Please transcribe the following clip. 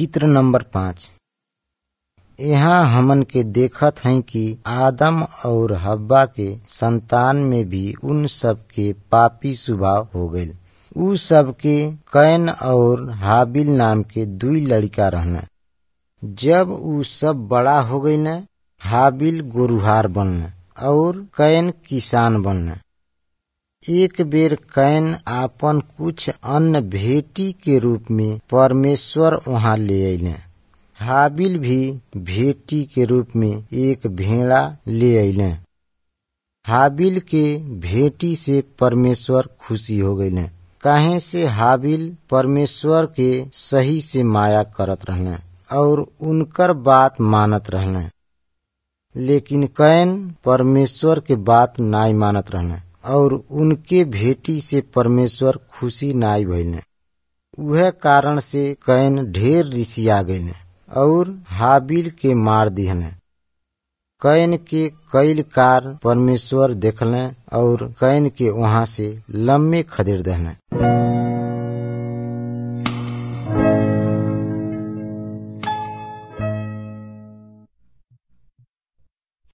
चित्र नंबर पाँच यहाँ हमन के देखत हई कि आदम और हव्वा के संतान में भी उन सब के पापी स्वभाव हो गईल उ सब के कैन और हाबिल नाम के दुई लड़का रहना जब उ सब बड़ा हो गईल हाबिल गोरुहार बनना और कैन किसान बनना एक बेर कैन आपन कुछ अन्न भेटी के रूप में परमेश्वर वहां ले अइले हाबिल भी भेटी के रूप में एक भेड़ा ले अइले हाबिल के भेटी से परमेश्वर खुशी हो गईले काहे से हाबिल परमेश्वर के सही से माया करत रहने और उनकर बात मानत रहने लेकिन कैन परमेश्वर के बात नाई मानत रहने और उनके भेटी से परमेश्वर खुशी नाई भइले उहे कारण से कैन ढेर ऋषिया गईले और हाबिल के मार दिहने कैन के कईल कार परमेश्वर देखले और कैन के वहां से लम्बे खदेड़ दहले